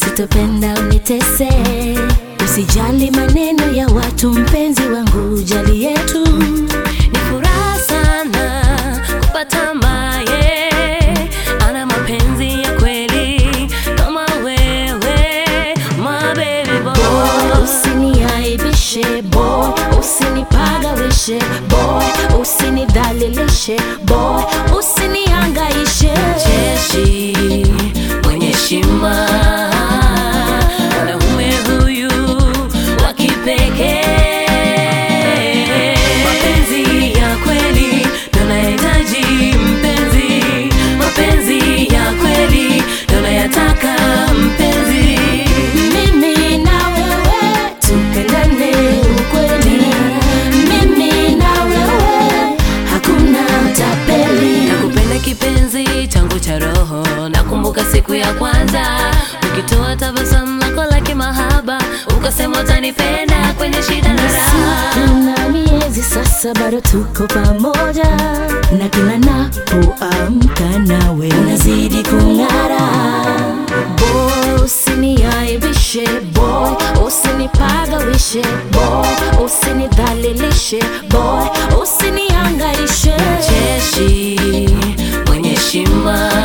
sitopenda unitese. Usijali maneno ya watu, mpenzi wangu, jali yetu. Ni furaha sana kupata maye ana mapenzi ya kweli kama wewe, my baby boy. Boy, usiniaibishe boy, usinipagawishe boy, usinidhalilishe boy, usinihangaishe. Jeshi mwenye heshima, mwanaume huyu wa kipekee. Mapenzi ya kweli ndo nahitaji mpenzi, mapenzi ya kweli ndo nayataka mpenzi. Mimi na wewe tupendane ukweli, mimi na wewe hakuna tapeli. Nakupenda kipenzi changu cha roho, nakumbuka siku ya kwanza ukitoa tabasamu lako la kimahaba, ukasema utanipenda kwenye shida na raha. Kuna miezi sasa bado tuko pamoja, na kila napoamka nawe unazidi kung'ara. Boy, usiniaibishe boy, usinipagawishe boy, usinidhalilishe boy, usinihangaishe. Jeshi mwenye heshima,